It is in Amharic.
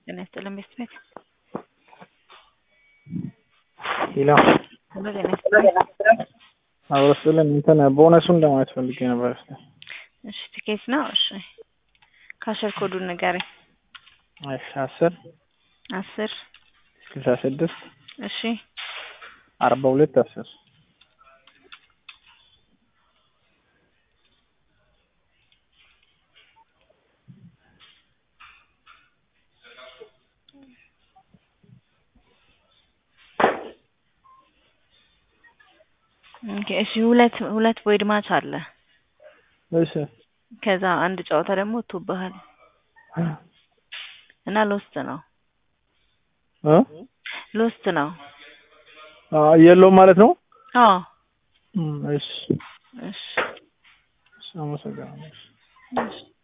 ጤና ይስጥልን ቤት ቤት ሌላ ሁሉ ጤና ይስጥልን። አብረስልን እንትን ቦነሱን ለማየት ፈልጌ ነበር። እስኪ እሺ ትኬት ነው። እሺ ካሸር ኮዱን ንገረኝ። እሺ አስር አስር ስልሳ ስድስት እሺ አርባ ሁለት አስር ኦኬ እሺ ሁለት ሁለት ቦይድ ማች አለ። እሺ ከዛ አንድ ጨዋታ ደግሞ ወጥቶብሃል እና ሎስት ነው እ ሎስት ነው። የለውም ማለት ነው። አዎ እም፣ እሺ እሺ እሺ፣ አመሰግናለሁ። እሺ